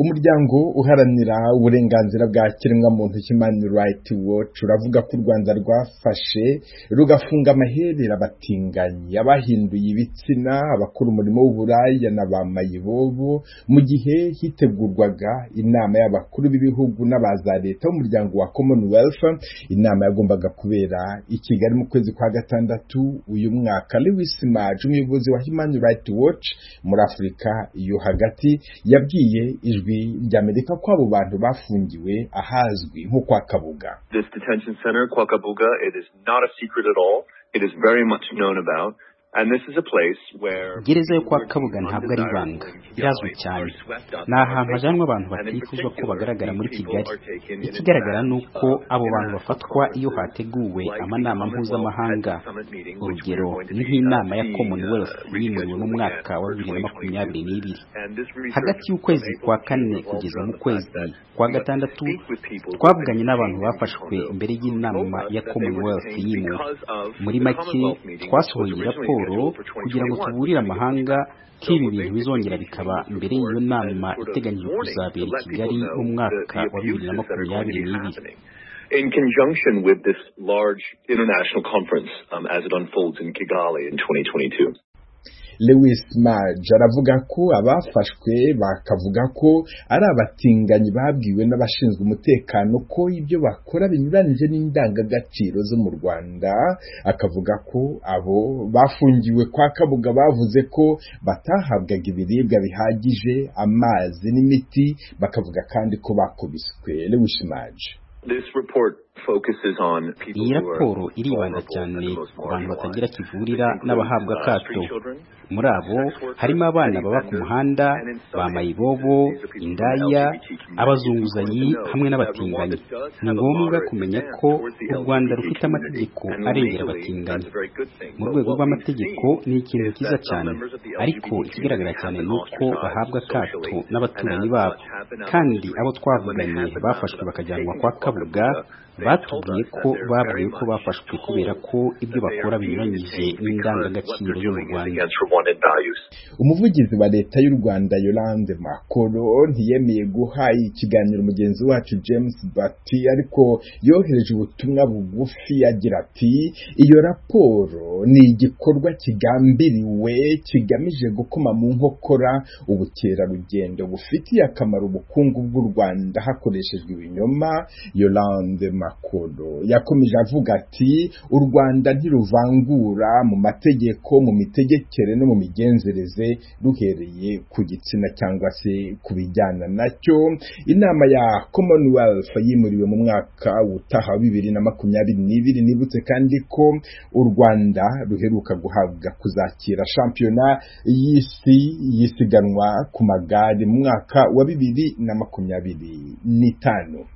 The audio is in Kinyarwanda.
umuryango uharanira uburenganzira bwa kiremwamuntu Human Rights Watch uravuga ko u Rwanda rwafashe rugafunga amaherera abatinganyi abahinduye ibitsina abakora umurimo w'uburaya na ba mayibobo mu gihe hitegurwaga inama y'abakuru b'ibihugu n'abaza leta b'umuryango wa Commonwealth inama yagombaga kubera i Kigali mu kwezi kwa gatandatu uyu mwaka Lewis Maj umuyobozi wa Human Rights Watch muri Afurika yo hagati yabwiye ijwi rya Amerika ko abo bantu bafungiwe ahazwi nko kwa Kabuga This detention center, Kwakabuga, it is not a secret at all. It is very much known about. And this is a place where gereza yo kwa kabuga ntabwo ari ibanga irazwi cyane ni ahantu hajanwa abantu batifuzwa ko bagaragara muri kigali ikigaragara ni uko abo bantu bafatwa iyo hateguwe amanama mpuzamahanga urugero ni nk'inama ya commonwealth yimuriwe mu mwaka wa bibiri na makumyabiri n'ibiri hagati y'ukwezi kwa kane kugeza mu kwezi kwa gatandatu twavuganye n'abantu bafashwe mbere y'inama ya commonwealth yimuwe muri make twasohoye raporo kugira ngo tuburire amahanga ko ibi bintu bizongera bikaba mbere y'iyo nama iteganyijwe kuzabera i kigali mu mwaka wa bibiri na makumyabiri n'ibiri in conjunction with this large international conference um, as it unfolds in Kigali in 2022. Lewis Maj aravuga ko abafashwe bakavuga ko ari abatinganyi babwiwe n'abashinzwe umutekano ko ibyo bakora binyuranyije n'indangagaciro zo mu Rwanda akavuga ko abo bafungiwe kwa Kabuga bavuze ko batahabwaga ibiribwa bihagije amazi n'imiti bakavuga kandi ko bakubiswe Lewis Maj This report focuses on people iyi who raporo are iribanda cyane ku bantu batagira kivurira n'abahabwa akato muri abo harimo abana baba ku muhanda ba mayibobo indaya abazunguzanyi hamwe n'abatinganyi ni ngombwa kumenya ko u rwanda rufite amategeko arengera abatinganyi mu rwego rw'amategeko ni ikintu cyiza cyane ariko ikigaragara cyane ni uko bahabwa akato n'abaturanyi babo kandi abo twavuganye bafashwe bakajyanwa kwa kabuga batubwiye ko babwiwe ko bafashwe kubera ko ibyo bakora binyuranyije n'indangagaciro zo mu Rwanda umuvugizi wa leta y'u Rwanda Yolande Makoro ntiyemeye guha ikiganiro mugenzi wacu James Bati ariko yohereje ubutumwa bugufi agira ati iyo raporo ni igikorwa kigambiriwe kigamije gukoma mu nkokora ubukerarugendo bufitiye akamaro ubukungu bw'u Rwanda hakoreshejwe ibinyoma Yolande Makoro yakomeje avuga ati u Rwanda ntiruvangura mu mategeko mu mitegekere no mu migenzereze ruhereye ku gitsina cyangwa se ku bijyana nacyo inama ya Commonwealth yimuriwe mu mwaka utaha wa bibiri na makumyabiri n'ibiri nibutse kandi ko u Rwanda ruheruka guhabwa kuzakira shampiyona y'isi y'isiganwa ku magare mu mwaka wa bibiri na makumyabiri n'itanu